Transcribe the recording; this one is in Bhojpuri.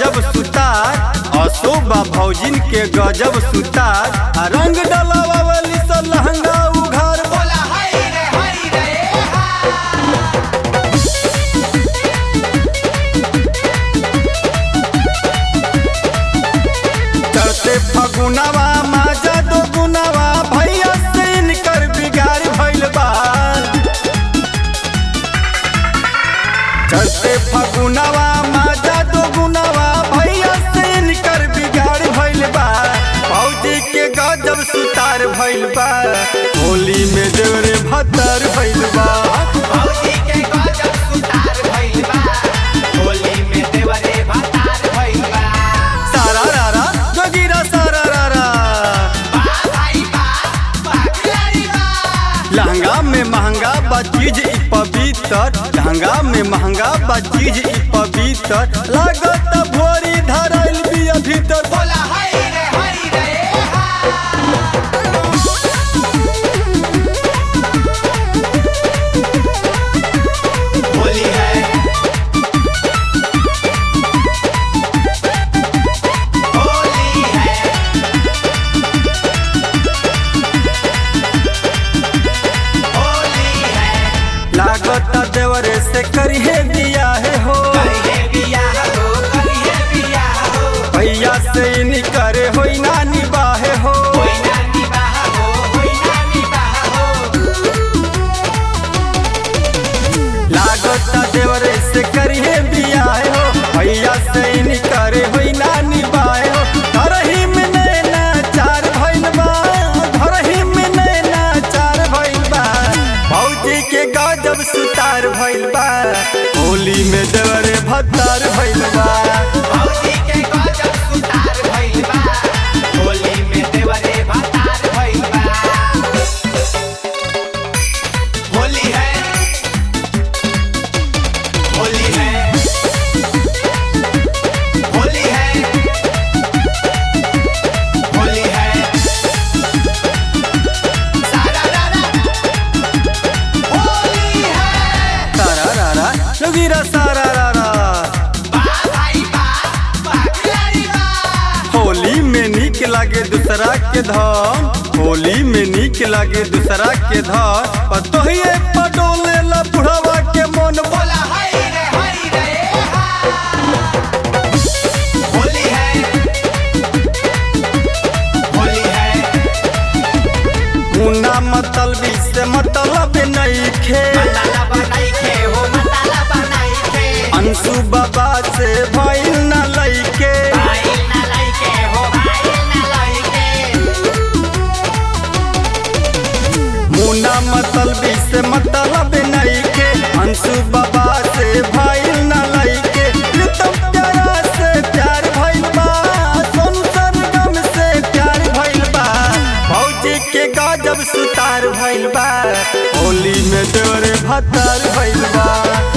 गजब सुतार अशोभा भौजिन के गजब सुतार आ रंग डलावावली स लहंगा उघार बोला हाय रे हाय रे हा चढ़ते फगुनवा माजा दो गुनवा भैया से इनकर बिगाड़ भइल बा चढ़ते फगुनवा माजा दो गुनवा भैया से इनकर बिगाड़ भइल बा भौजी के गजब सुतार भइल बा होली में देवरे भतर भइल बा भौजी के गजब सुतार भइल बा होली में देवरे भतार भइल बा सारा रारा जोगिरा सारा रारा बा भाई बा बागलारी बा लहंगा में महंगा बा चीज ई पवित्र लहंगा में महंगा बा चीज ई पवित्र लागत भोरी धरल बिया भीतर बोला हाय रे हाय रे हा होली है होली है होली है लागत देवरे से करिहे दिया है हो करिए बियाह हो करिए बियाह हो भैया से निकरे होई ना निबाहे हो होई ना निबाह हो होई ना निबाह हो लागत देवरे से करिहे दिया है हो भैया से निकरे होई ना निबाहे हो धरही में नैना चार भइल बा धरही में नैना चार भइल बा भौजी के गजब सुतार भइल बा होली में देवरे भत्तार भइल बा भौजी के गजब सुतार भइल बा होली में देवरे भतार भइल बा होली है होली है होली है होली है सारा रारा होली है सारा रारा जोगिरा सारा रारा बा भाई बा बागलारी बा होली में नीक लागे दूसरा के धन होली में नीक लागे दूसरा के धन पतोहिए पडोले ला बुढ़वा के मन बोला हाय रे हाय रे हा होली है होली है मुन्ना मतलबी से मतलब नहीं खे मसाला बनाई के हो मसाला बनाई के अंशु बाबा से भइल न लइके भाई ना लाई के हो भाई ना लाई के मुन्ना मतलबी से मतलब नहीं खे अंशु बाबा से भइल न लइके प्रीतम प्यारा से प्यार भइल बा सोनू सरगम से प्यार भइल बा भौजी के गजब सुतार भइल बा होली में देवरे भतार भइल बा